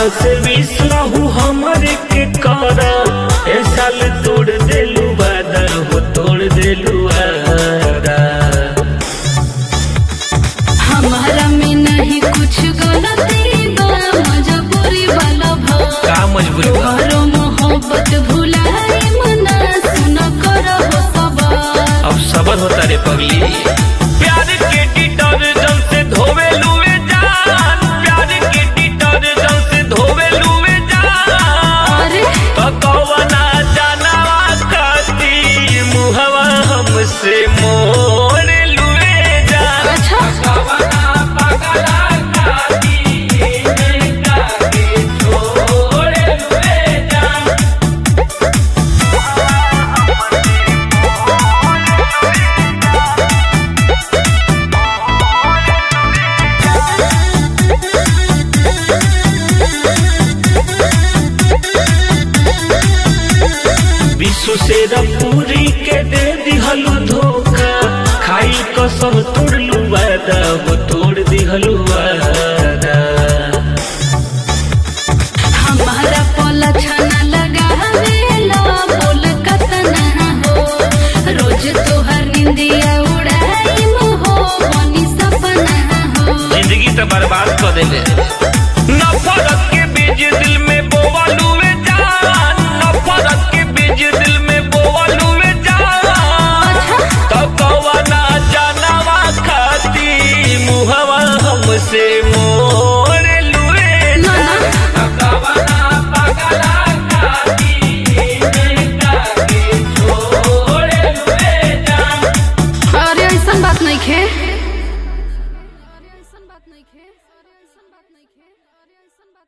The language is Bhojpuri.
से विश्वाहू हमरे के कर ए साल तोड़ देलू वादा हो तोड़ देलू वादा हमारा में नहीं कुछ गलती बा मजबूरी वाला भा का मजबूरी बा तोहरो मोहब्बत भुलाए मना सुन कर हो सवार अब सबर होता रे पगली प्यार के डिटर्जेंट से धोवे लुए जान प्यार के डिटर्जेंट से धोवे लुए जान अरे तो कवना जानवा खाती मुहवा हमसे मोड़ लुए जान अच्छा कवना पगला खाती इनका के छोड़ लुए जान विश्व से पूरी के दे दिहलु धोखा खाई कसम तोड़लू वादा वो तोड़ दिहलु वादा हमारा पोला छाना लगावेला बोल कतना हो रोज तोहर निंदिया उड़ाई हो बनी सपना हो जिंदगी तो बर्बाद कर देले नफरत के बीज दिल में बोवलू वे जान नफरत के बीज दिल में बोवलू वे जान तो कवना जानवा खाती मुहवा हमसे मोड़ लुए ना ना कवना पगला खाती इनका के छोड़ लुए जान अरे ऐसा बात नहीं खे